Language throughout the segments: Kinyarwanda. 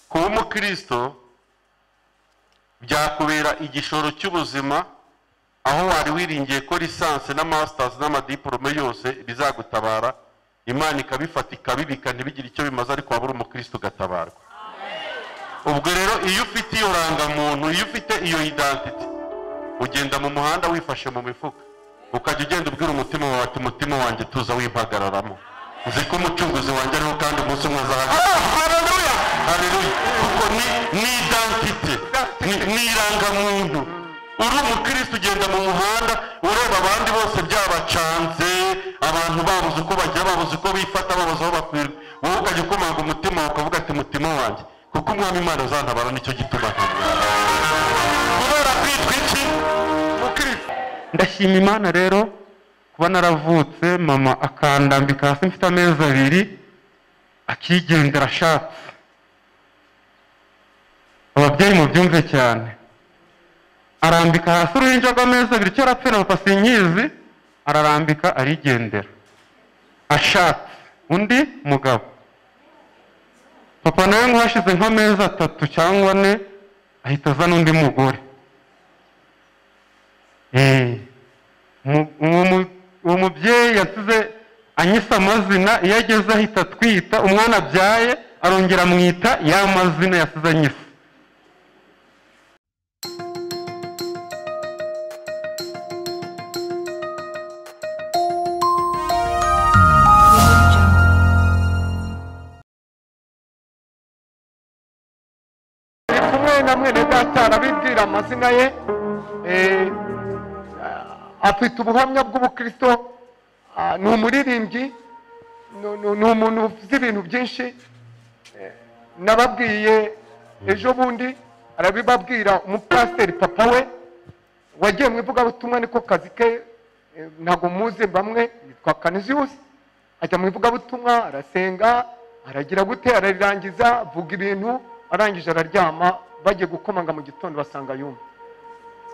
kuba umukristo byakubera igishoro cy'ubuzima aho wari wiringiye ko lisansi na masitazi n'amadiporome yose bizagutabara imana ikabifata ikabibika ntibigire icyo bimaze ariko waba uri umukristo ugatabarwa ubwo rero iyo ufite iyo rangamuntu iyo ufite iyo idantite ugenda mu muhanda wifashe mu mifuka ukajya ugenda ubwira umutima wawe ati umutima wanjye tuza wimpagararamo uzi ko umucunguzi wanjye ariho kandi umunsi umwe azahagarara hareruya hareruya kuko ni ni idantite ni ni irangamuntu uri umukristo ugenda mu muhanda ureba abandi bose byabacanze abantu babuze uko bajya babuze uko bifata babuze aho bakwirwa wowe ukajya ukomanga umutima wawe ukavuga ati umutima wanjye kuko umwami imana azantabara nicyo gituma ntabwo kubera kwitwa iki umukristo ndashima imana rero kuba naravutse mama akandambika hasi mfite amezi abiri akigendera ashatse ababyeyi mubyumve cyane arambika hasi uruhinja rw'amezi abiri icyo arapfe na papa sinkizi ararambika arigendera ashatse undi mugabo papa nawe nk'uhashize nk'amezi atatu cyangwa ane ahita azana undi mugore Eh, mu- uwo mu- uwo mubyeyi yasize anyise amazina iyo ageze ahita atwita umwana abyaye arongera amwita ya mazina yasize anyise turi kumwe na mwene data arabibwira amazina ye eh, afite ubuhamya bw'ubukristo ah, ni umuririmbyi ni- ni- ni umuntu uzi ibintu byinshi Eh, nababwiye ejo bundi arabibabwira umupasiteri papa we wagiye mu ivugabutumwa niko kazi ke eh, ntabwo muzi bamwe yitwa kaniziyusi ajya mu ivugabutumwa arasenga aragira gute ararirangiza avuga ibintu arangije araryama bagiye gukomanga mu gitondo basanga yumva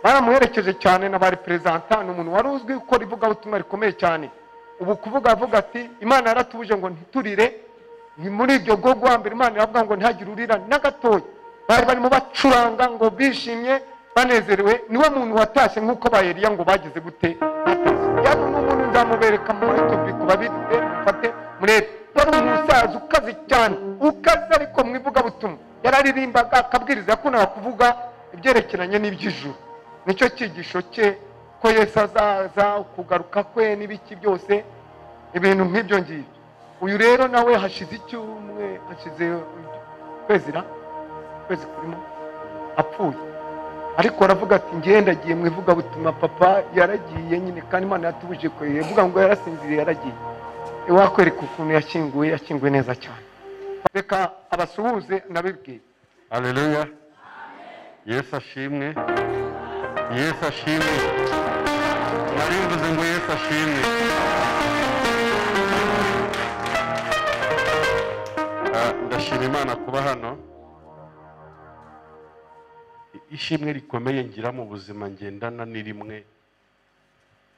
baramuherekeje cyane na ba reperezanta ni umuntu wari uzwi gukora ivugabutumwa rikomeye cyane ubu kuvuga avuga ati imana yaratubuje ngo ntiturire ni muri ibyo gogwa mbere imana iravuga ngo ntihagire urira na gatoya bari barimo bacuranga ngo bishimye banezerewe niwe muntu watashye nk'uko ba Eliya ngo bagize gute yari ni umuntu nzamubereka mu yutubi ku babifite mufate murebe yari umusaza ukaze cyane ukaze ariko mu ivugabutumwa yararirimbaga akabwiriza yakundaga kuvuga ibyerekeranye n'iby'ijuru nicyo cyigisho cye ko yesu azaza kugaruka kwe n'ibiki byose ibintu nk'ibyo ngibyo uyu rero nawe hashize icyumwe hashize ukwezi na ukwezi kurimo apfuye ariko aravuga ati ngendagiye mu ivugabutumwa papa yaragiye nyine kandi imana yatubuje ko yavuga ngo yarasinziriye yaragiye wakwereka ukuntu yashyinguwe yashyinguwe neza cyane reka abasuhuze nabibwiye hareruya yesu ashimwe yesu ashimwe nari mvuze ngo yesu ashimwe Ah, ndashima imana kuba hano ishimwe rikomeye ngira mu buzima ngendana ni rimwe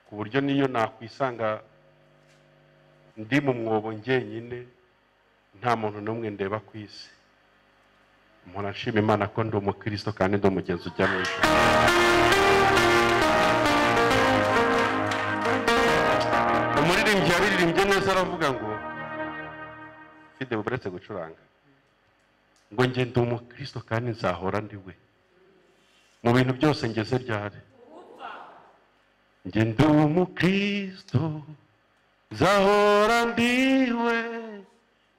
ku buryo niyo nakwisanga ndi mu mwobo njyenyine nta muntu n'umwe ndeba ku isi umuntu ashima imana ko ndi umukristo kandi ndi umugezi ujya mu ijuru umuririmbyi yaririmbye neza aravuga ngo fide uretse gucuranga ngo nge ndi umukristo kandi nzahora ndi we mu bintu byose ngeze ryari nge ndi umukristo nzahora ndi we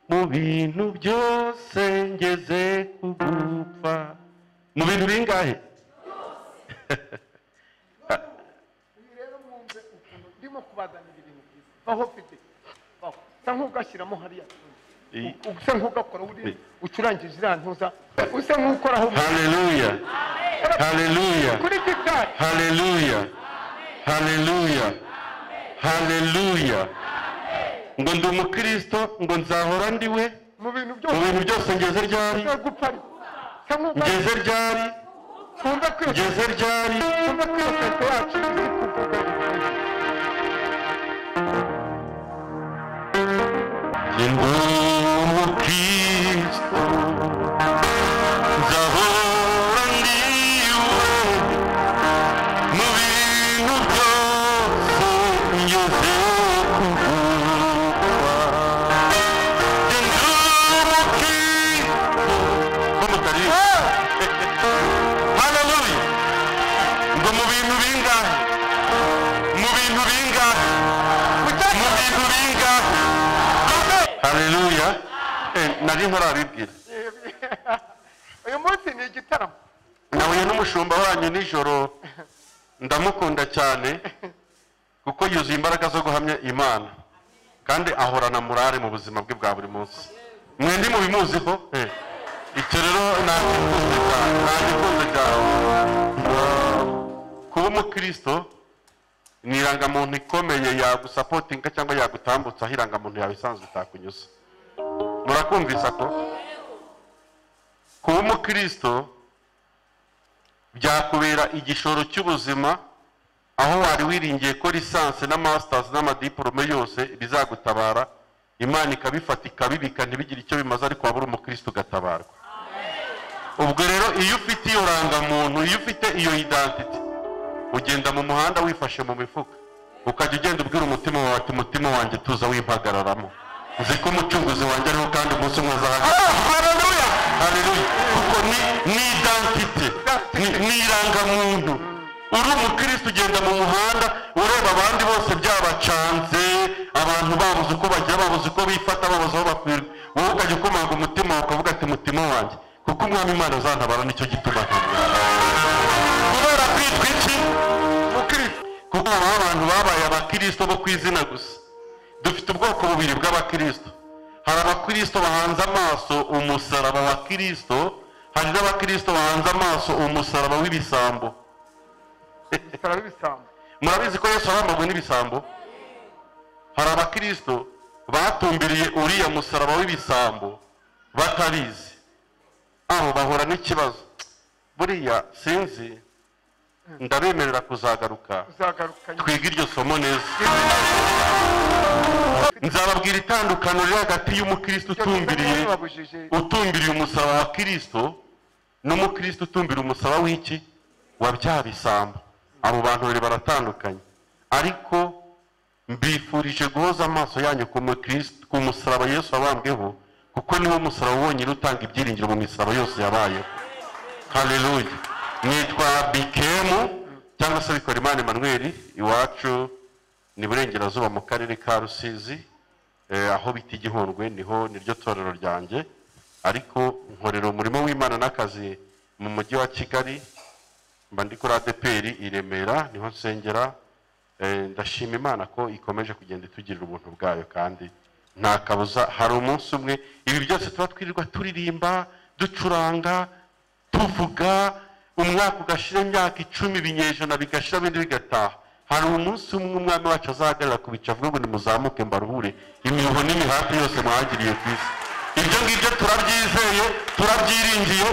mu bintu byose ngeze kugupfa mu bintu bingahe uyu rero mwumve ukuntu ndimo kubaganira ibintu byiza baho mfite baho usa nk'ugashyiramo hariya I- tuntu usa nk'ugakora uri ucurangije iriya ntuza usa nk'ukoraho haleluya haleluya kuri gitari haleluya haleluya haleluya ngo ndi umukristo ngo nzahora ndi we mu bintu mu byose bintu byose ngeze ryari ushobora gupfa ariko usa nk'ugashyira ngeze ryari twumve kwiyuka ngeze ryari twumve kwiyuka yacu izi kuvuga Dzień dobry, Kristo, karibu haleluya ngo mu bintu bingahe mu bintu bingahe mu bintu bingahe haleluya Eh, nari ntarabibwira uyu munsi ni igitaramo nahuye n'umushumba wanyu nijoro ndamukunda cyane kuko yuzuye imbaraga zo guhamya imana kandi ahorana morale mu buzima bwe bwa buri munsi mwende mubimuziho Eh. icyo rero nagikunze cyane nagikunze cyane kuba umukristo ni irangamuntu ikomeye yagusapotinga cyangwa yagutambutsa aho irangamuntu yawe isanzwe itakunyuze murakumvisa ko kuba umukristo byakubera igishoro cy'ubuzima aho wari wiringiye ko lisansi na masitazi n'amadiporome yose bizagutabara imana ikabifata ikabibika ntibigire icyo bimaze ariko waba uri umukristo ugatabarwa ubwo rero iyo ufite iyo rangamuntu iyo ufite iyo idantite ugenda mu muhanda wifashe mu mifuka ukajya ugenda ubwira umutima wawe ati umutima wanjye tuza wimpagararamo nzi ko umucunguzi wanjye ariho kandi umunsi umwe azahagarara Haleluya. kuko ni ni idantite ni- ni irangamuntu uri umukristo ugenda mu muhanda ureba abandi bose byabacanze abantu babuze uko bagira babuze uko bifata babuze aho bakwirwa wowe ukajya ukomanga umutima wawe ukavuga ati mutima wanjye kuko umwami imana azantabara nicyo gituma ntabwo kubera kwitwa iki mukristo kuko haba abantu babaye abakristo bo ku izina gusa dufite ubwoko bubiri bw'abakristo hari abakristo bahanze amaso umusaraba wa kristo hari n'abakristo bahanze amaso umusaraba w'ibisambo bitara bibisambo murabizi ko yesu arambagwe n'ibisambo hari abakristo batumbiriye uriya musaraba w'ibisambo batabizi aho bahura n'ikibazo buriya sinzi ndabemerera kuzagaruka uzagaruka nyuma twige iryo somo neza nzababwira itandukano riri hagati y'umukristo utumbiriye babujije utumbiriye umusaraba wa kirisito n'umukristo utumbira umusaraba w'iki wa bya bisambo abo bantu babiri baratandukanye ariko mbifurije guhoza amaso yanyu ku mukristo ku musaraba yesu wabambweho kuko niwo musaraba wonyine utanga ibyiringiro mu misaraba yose yabayeho haleluya nitwa bikemu cyangwa se bikorimana emmanuel iwacu ni burengerazuba mu karere ka rusizi eh, aho bita igihundwe niho niryo torero ryanjye ariko nkorera umurimo w'imana n'akazi mu mujyi wa kigali mba ndi kuri adeperi i remera niho nsengera Eh, ndashima imana ko ikomeje kugenda itugirira ubuntu bwayo kandi nta kabuza hari umunsi umwe ibi byose tuba twirirwa turirimba ducuranga tuvuga umwaka ugashira imyaka icumi ibinyejana bigashira bindi bigataha hari umunsi umwe umwami wacu azahagarara ku bica avuga ngo nimuzamuke mbaruhure imiruho n'imihati yose mwagiriye ku isi ibyo ngibyo turabyizeye turabyiringiye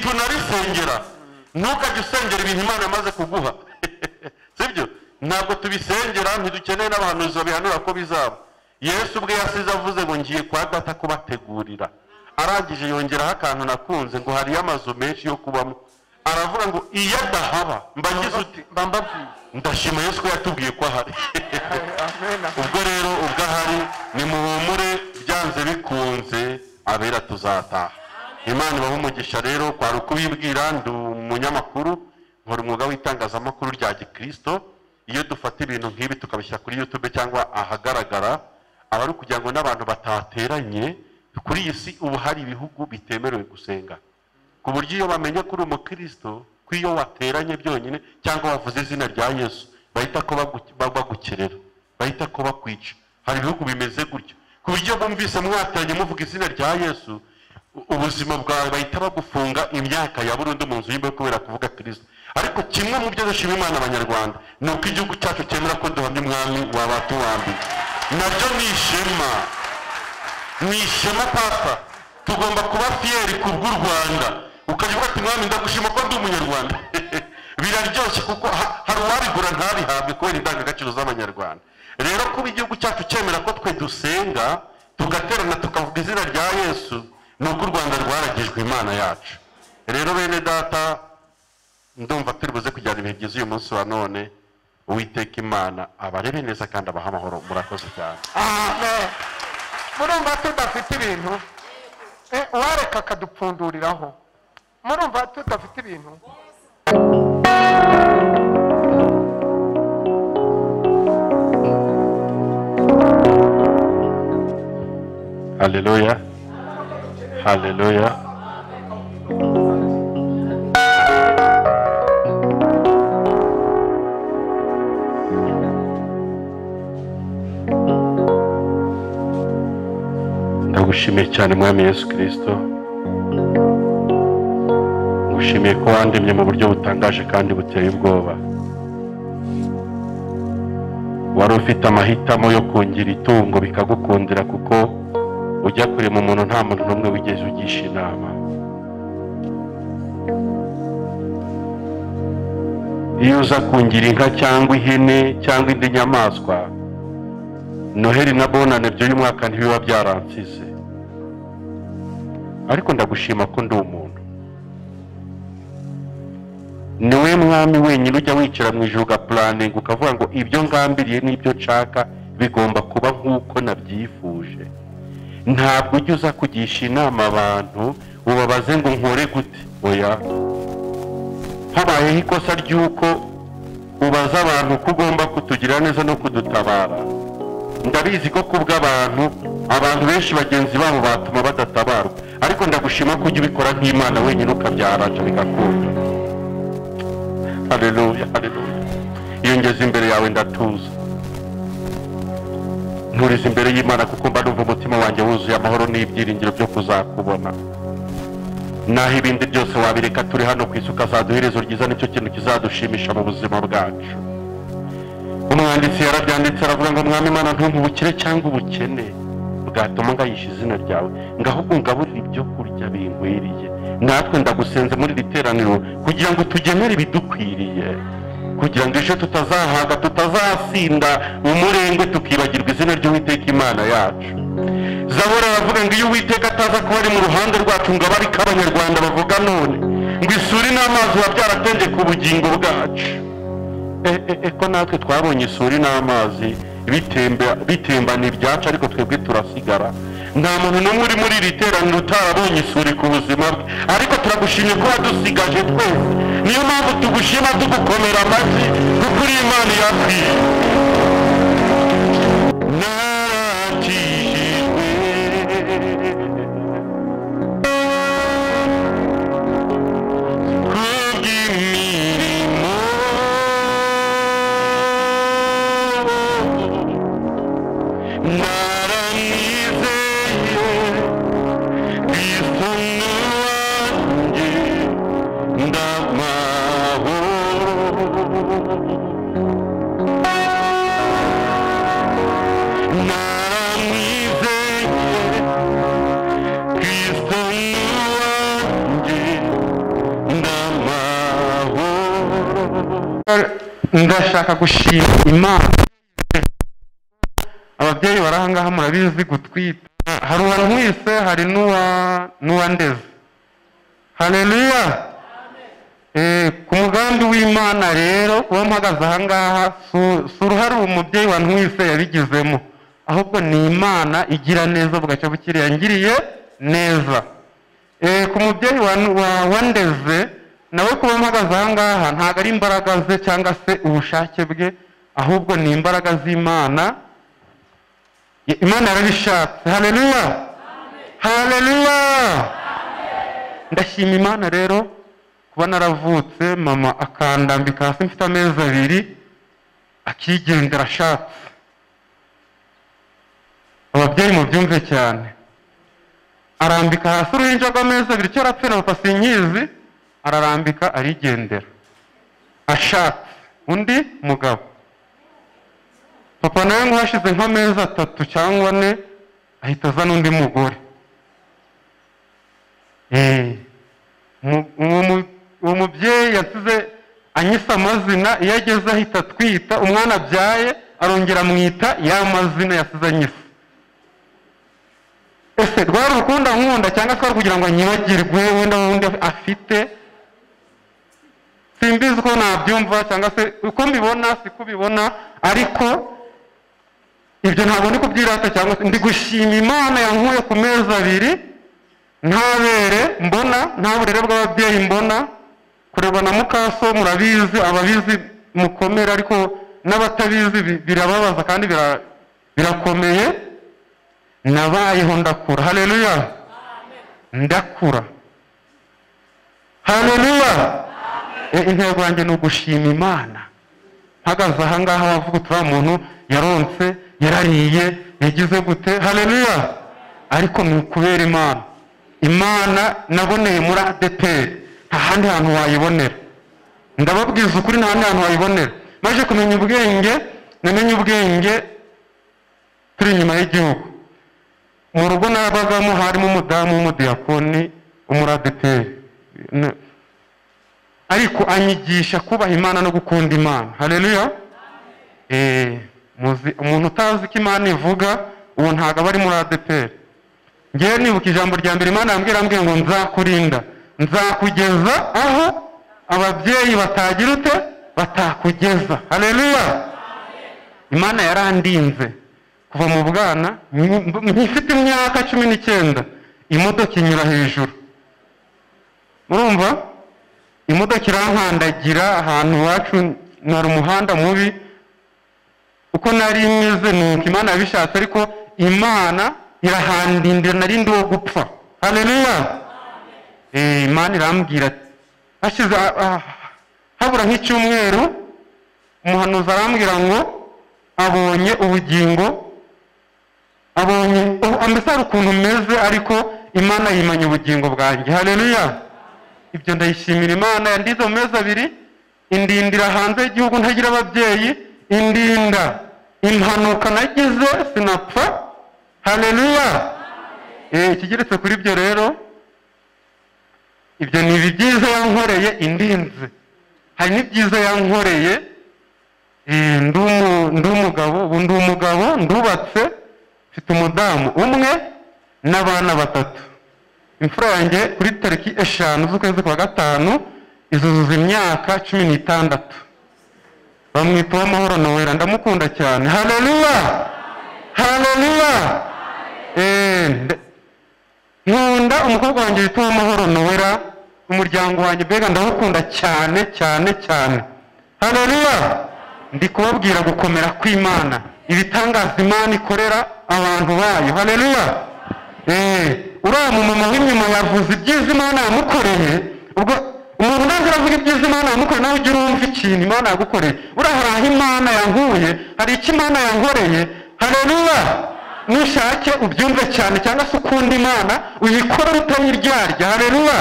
ntitunabisengera ntukajye usengera ibintu imana yamaze kuguha sibyo ntabwo tubisengera ntidukeneye n'abahanuzi babihanura ko bizaba yesu ubwe yasize avuze ngo ngiye kwa data kubategurira arangije yongeraho akantu nakunze ngo hariyo amazu menshi yo kubamo aravuga ngo iyo adahaba mbagize uti mba mbabwiye ndashima yesu ko yatubwiye ko ahari amena ubwo rero ubwo ahari nimuhumure byanze bikunze abera tuzataha imana ibaha umugisha rero kwari ukubibwira ndi umunyamakuru nkora umwuga w'itangazamakuru rya gikristo iyo dufata ibintu nk'ibi tukabishyira kuri youtube cyangwa ahagaragara aba ari ukugira ngo n'abantu batateranye kuri iyi si ubu hari ibihugu bitemerewe gusenga ku buryo iyo bamenye ko uri umukristo ko iyo wateranye byonyine cyangwa wavuze izina rya yesu bahita ko bagu- ba- bagukerera bahita ko bakwica hari ibihugu bimeze gutyo ku buryo bumvise mwateranye muvuga izina rya yesu u- ubuzima bwawe bahita bagufunga imyaka ya burundu mu nzu y'imbohe kubera kuvuga kirisito ariko kimwe mu byo dushima imana abanyarwanda ni uko igihugu cyacu cyemera ko duhamya umwami wabatuwambiye nabyo ni ishema ni ishema papa tugomba kuba fiyeri ku bw'u rwanda ukajya uvuga ati mwami ndagushima ko ndi umunyarwanda biraryoshye kuko ha- hari uwabigura ntabihabwe kubera indangagaciro z'abanyarwanda rero kuba igihugu cyacu cyemera ko twe dusenga tugaterana tukavuga izina rya yesu ni uko u rwanda rwaragijwe imana yacu rero bene data ndumva turi buze kujyana ibihe byiza uyu munsi wa none uwiteka imana abarebe neza kandi abaha amahoro murakoze cyane amen murumva tudafite ibintu Eh, uwareka akadupfunduriraho murumva tudafite ibintu haleluya haleluya ndagushimiye cyane mwami yesu kirisito ngushimiye ko wandemye mu buryo butangaje kandi buteye ubwoba wari ufite amahitamo yo kungira itungo bikagukundira kuko ujya kurema umuntu nta muntu n'umwe wigeze ugisha inama iyo uza kungira inka cyangwa ihene cyangwa indi nyamaswa noheli na bonane by'uyu mwaka ntibiba byaransize ariko ndagushima ko ndi umuntu ni we mwami wenyine ujya wicara mu ijuru ugapuraninga ukavuga ngo ibyo ngambiriye n'ibyo nshaka bigomba kuba nk'uko nabyifuje ntabwo ujya uza kugisha inama abantu ubabaze ngo nkore gute oya habayeho ikosa ry'uko ubaza abantu ko ugomba kutugira neza no kudutabara ndabizi ko kubw'abantu abantu benshi bagenzi babo batuma badatabarwa ariko ndagushima ko ujya ubikora nk'imana wenyine ukabyaraje bigakunda hareruya hareruya iyo ngeze imbere yawe ndatuza nturize imbere y'imana kuko mba numva umutima wanjye wuzuye amahoro n'ibyiringiro byo kuzakubona naho ibindi byose wabireka turi hano ku isi ukazaduha iherezo ryiza nicyo kintu kizadushimisha mu buzima bwacu umwanditsi yarabyanditse aravuga ngo mwami imana ntumpe ubukire cyangwa ubukene bwatuma ngayisha izina ryawe ngo ahubwo ngaburire ibyo kurya binkwiriye natwe ndagusenze muri iri teraniro kugira ngo tugenere ibidukwiriye kugira ngo ejo tutazahaga tutazasinda umurengwe tukibagirwa izina ry'uwiteka imana yacu zabura aravuga ngo iyo uwiteka ataza kuba ari mu ruhande rwacu ngo abe ari ko abanyarwanda bavuga none ngo isuri n'amazi biba byarategeka ubugingo bwacu E- e- e, ko natwe twabonye isuri n'amazi bitemba- bitembana ibyacu ariko twebwe turasigara nta muntu n'umwe uri muri iri teraniro utarabonye isuri ku buzima bwe ariko turagushimye ko wadusigaje twese niyo mpamvu tugushima tugukomera amashyi kuko uri imana iyakwiye narakijijwe kubw'imirimo naranizeye kristo ni uwanjye ndamahoro naranizeye kristo ni uwanjye ndamahoro ndashaka gushima imana ababyeyi bari ahangaha murabizi gutwita hari uwankwise hari n'uwa n'uwandeze hareruya ku mugambi w'imana rero uwo mpagaze ahangaha si- si uruhare uwo mubyeyi wankwise yabigizemo ahubwo ni imana igira neza bugacya bukiri yangiriye neza Eh, ku mubyeyi wa, wa, wandeze nawe kuba mpagaze ahangaha ntabwo ari imbaraga ze cyangwa se ubushake bwe ahubwo ni imbaraga z'imana I- imana yarabishatse haleluya haleluya ndashima imana rero kuba naravutse mama akandambika hasi mfite amezi abiri akigendera ashatse ababyeyi mubyumve cyane arambika hasi uruhinja rw'amezi abiri icyo arapfa na papa sinkizi ararambika arigendera ashatse undi mugabo papa nawe ngo hashize nk'amezi atatu cyangwa ane ahita azana undi mugore Eh, mu- uwo mu- uwo mubyeyi yasize anyise amazina iyo ageze ahita atwita umwana abyaye arongera amwita ya mazina yasize anyise ese rwari urukundo nkunda cyangwa se rwari kugira ngo anyibagirwe wenda wundi afite simbizi uko nabyumva cyangwa se uko mbibona siko ubibona ariko ibyo ntabwo ndi kubyirata cyangwa se ndi gushima imana yankuye ku mezi abiri burere ntabere mbona nta burere bw'ababyeyi mbona kureba na mukaso murabizi ababizi mukomere ariko n'abatabizi bi- birababaza kandi bira- birakomeye nabayeho ndakura haleluya ndakura haleluya Eh, intego yanjye ni ugushima imana mpagaze aha ngaha wavuga uti uriya muntu yaronse yarariye yagize gute haleluya ariko ni ukubera imana imana naboneye muri adeperi nta handi hantu wayibonera ndababwiza ukuri nta handi hantu wayibonera maze kumenya ubwenge namenye ubwenge turi inyuma y'igihugu mu rugo nabagamo harimo umudamu w'umudiyakoni w'umuradeperi Ne- ariko anyigisha kubaha imana no gukunda imana hareruya umuntu utazi ko imana ivuga ubu ntabwo aba ari muri adeperi ngewe nibuka ijambo rya mbere imana yambwira ambwira ngo nzakurinda nzakugeza aho ababyeyi batagira ute batakugeza hareruya imana yarandinze kuva mu bwana nkifite imyaka cumi n'icyenda imodoka inyura hejuru murumva imodoka irankandagira ahantu iwacu nari umuhanda mubi uko nari meze nuko imana yabishatse ariko imana irahandindira nari ndi wo gupfa haleluya Eh, imana irambwira ati hashize ah, ah, habura nk'icyumweru umuhanuzi arambwira ngo abonye ubugingo abonye oh, mbese hari ukuntu meze ariko imana yimanye ubugingo bwanjye haleluya ibyo ndayishimira imana yandize mu mezi abiri indindira hanze y'igihugu ntagira ababyeyi indinda impanuka nagize sinapfa haleluya Eh, ikigeretse kuri ibyo rero ibyo ni ibyiza yankoreye indinze hari n'ibyiza yankoreye Eh, ndi umu- ndi umugabo ubu ndi umugabo ndubatse mfite umudamu umwe n'abana batatu imfura yanjye kuri tariki eshanu z'ukwezi kwa gatanu izuzuza imyaka cumi n'itandatu bamwita uwamahoro nowera ndamukunda cyane haleluya haleluya Eh, nde- nkunda umukobwa wanjye witwa uwamahoro nowera umuryango wanjye mbega ndawukunda cyane cyane cyane haleluya ndi kubabwira gukomera kw'imana ibitangaza imana ikorera abantu bayo haleluya Eh, uriya mumama w'inyuma yavuze ibyiza imana yamukoreye ubwo umuntu ntabwo aravuga ibyiza imana yamukoreye nawe ujya urumva ikintu imana yagukoreye uriya hari aho imana yankuye hari icyo imana yankoreye haleluya nushake ubyumve cyane cyangwa se ukunda imana uyikorere utayiryarya haleluya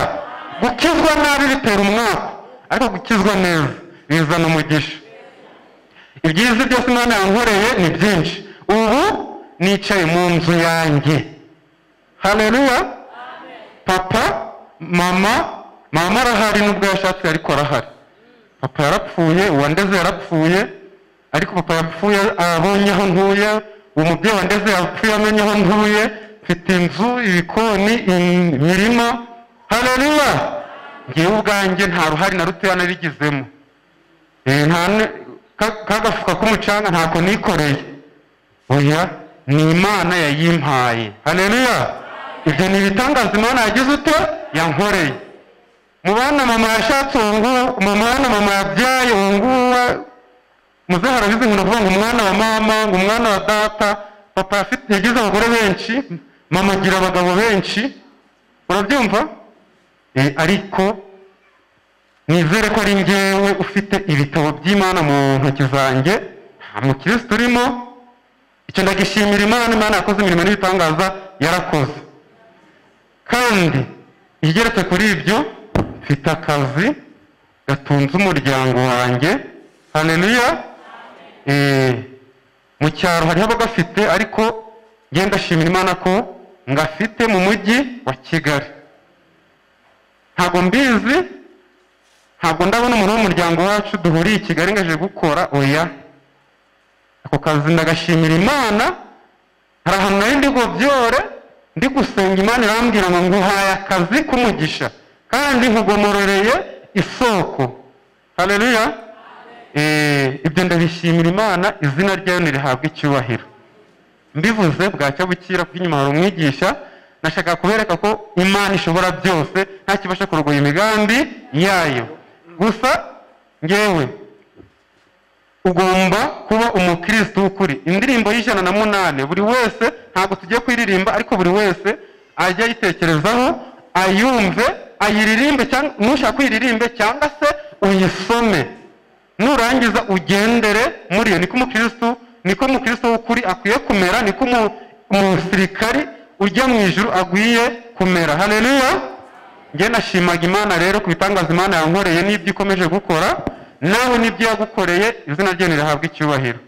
gukizwa nabi bitera umwaka ariko gukizwa neza bizana umugisha ibyiza byose imana yankoreye ni byinshi ubu nicaye mu nzu yanjye haleluya papa mama mama arahari nubwo yashatse ariko arahari papa yarapfuye uwandeze yarapfuye ariko papa yapfuye abonye aho ntuye uwo mubyeyi wandeze yapfuye amenye aho ntuye mfite inzu ibikoni imirima haleluya ngewe ubwanjye nta ruhari na rutoya narigizemo Eh, nta ne- ka- kagafuka k'umucanga ntako nikoreye oya ni imana yayimpaye haleluya ibyo ni ibitangaza imana yagize ute yankoreye mu bana mama yashatse uwo nguwo mu mwana mama yabyaye uwo nguwo muze harabizi ngo ndavuga ngo umwana wa mama ngo umwana wa data papa yafite yagize abagore benshi mama agira abagabo benshi urabyumva Eh, ariko nizere ko ari njyewe ufite ibitabo by'imana mu ntoki zanjye nta mukirisitu urimo icyo ndagishimira imana imana yakoze imirimo n'ibitangaza yarakoze kandi igeretse kuri ibyo mfite akazi gatunze umuryango wanjye haleluya Eh, mu cyaro hariho abagafite ariko ngenda ndashimira imana ko ngafite mu mujyi wa kigali ntabwo mbizi ntabwo ndabona umuntu w'umuryango wacu duhuriye i kigali ngo aje gukora oya ako kazi ndagashimira imana hari ahantu nari ndi gobyore ndi gusenga imana irambwira ngo nguhaye akazi k'umugisha kandi nkugomororeye isoko hareruya ibyo ndabishimira imana izina ryayo ntirihabwa icyubahiro mbivuze bwacya bukira kuko inyuma hari umwigisha nashaka kubereka ko imana ishobora byose nta kibasha kurogoya imigambi yayo gusa ngewe ugomba kuba umukristo w'ukuri indirimbo y'ijana na munani buri wese ntabwo tugiye kuyiririmba ariko buri wese ajya ayitekerezaho ayumve ayiririmbe cyangwa nushaka kuyiririmbe cyangwa se uyisome nurangiza ugendere muri iyo niko umukristo niko umukristo w'ukuri akwiye kumera niko umu- umusirikari ujya mu ijuru agwiye kumera haleluya njye nashimaga imana rero ku bitangaza imana yankoreye n'ibyo ikomeje gukora nawe n'ibyo yagukoreye izina rye rirahabwa icyubahiro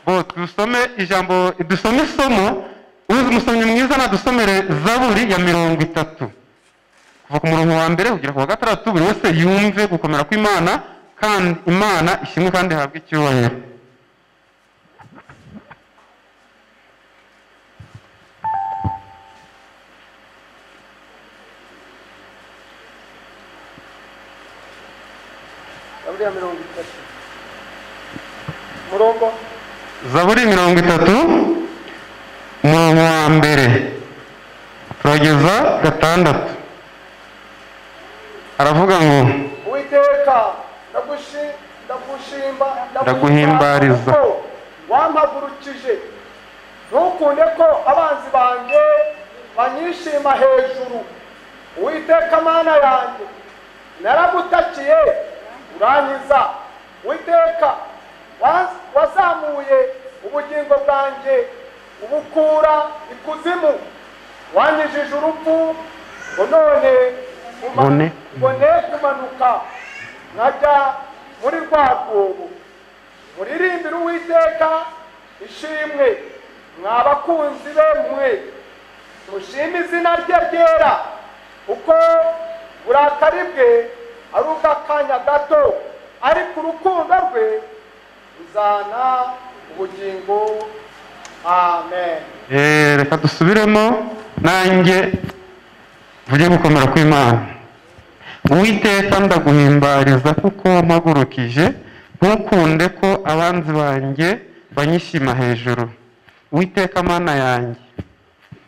bo dusome ijambo dusome isomo uzi umusomyi mwiza nadusomere zaburi ya mirongo itatu kuva ku murongo wa mbere kugera ku wa gatandatu buri wese yumve gukomera kw'imana kandi imana ishimwe kandi ihabwe icyubahiro zaburi ya mirongo itatu umurongo zaburi mirongo itatu umurongo wa mbere turageza gatandatu aravuga ngo uwiteka ndagushi ndagushimba Ndaguhimbariza. kuko wampagurukije ntukunde ko abanzi banjye banyishima hejuru uwiteka mana yanjye naragutakiye urankiza uwiteka wa- wazamuye ubugingo bwanjye ubukura ikuzimu wanyijije urupfu ngo none uma- Bone. ngo ne kumanuka nkajya muri rwa rwobo muririmbire uwiteka ishimwe mwa bakunzi be mwe mushime izina rye ryera kuko uburakari bwe ari ubw'akanya gato ariko urukundo rwe ruzana ubugingo amen Eh, reka dusubiremo nanjye mvuge gukomera kw'imana uwiteka ndaguhimbariza kuko wampagurukije ntukunde ko abanzi banjye banyishima hejuru uwiteka mana yanjye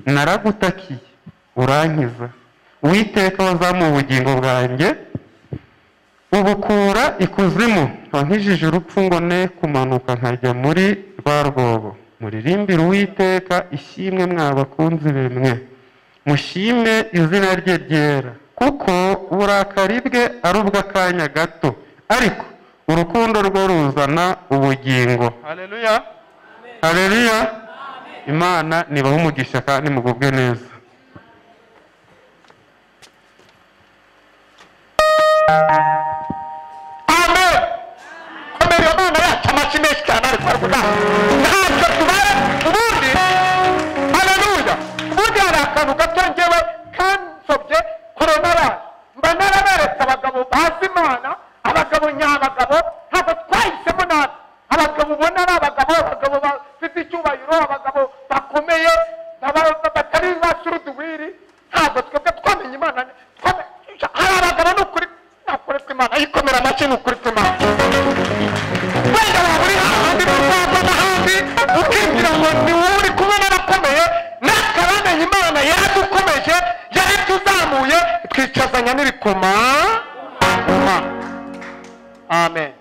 naragutakiye urankiza uwiteka wazamuye ubugingo bwanjye ubukura ikuzimu wankijije urupfu ngo ne kumanuka nkajya muri rwa rwobo muririmbire uwiteka ishimwe mwa bakunzi be mwe mushime izina rye ryera kuko uburakari bwe ari ubw'akanya gato ariko urukundo rwe ruzana ubugingo hareruya hareruya imana nibahe umugisha kandi mugubwe neza amen komera iyo mana yacu amashyi menshi cyane ari kwarukuna ntabwo tubara ubundi haleluya ubundi hari akantu gato ngewe kansobye koronarasi mba naraberetse abagabo bazi imana abagabo nyabagabo ntabwo twahisemo nabi abagabo ubona ari abagabo abagabo bafite icyubahiro abagabo bakomeye aba- batari ba suruduwiri ntabwo twebwe twamenye imana twame- hari abagabo ni ukuri ni ukuri kw'imana yikomera amashyi ni ukuri kw'imana wenda waba uri hahandi mu rwanda n'ahandi ukigira ngo ni wowe uri kumwe n'arakomeye n'akaramenye imana yaradukomeje yaratuzamuye twicazanya n'ibikoma Ma. amen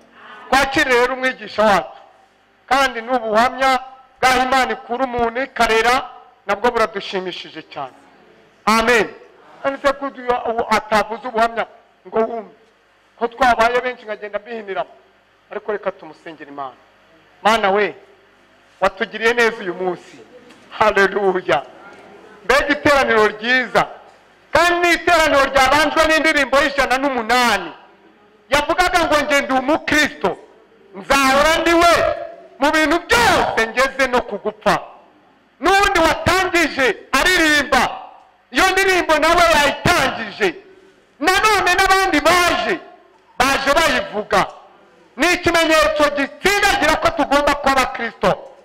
twakire rero umwigisha wacu kandi n'ubuhamya bw'aho imana ikura umuntu ikarera nabwo buradushimishije cyane amen kandi se ko atavuze ubuhamya ngo wumve ko twabaye benshi nkagenda mbihiniramo ariko reka tumusengere imana mana we watugiriye neza uyu munsi haleluya mbega iteraniro ryiza kandi ni iteraniro ryabanjwe n'indirimbo y'ijana n'umunani yavugaga ngo nge ndi umukristo nzahora ndi we mu bintu byose ngeze no kugupfa n'ubundi watangije aririmba iyo ndirimbo nawe yayitangije nanone n'abandi baje baje bayivuga ni ikimenyetso gisindagira ko tugomba kuba abakristo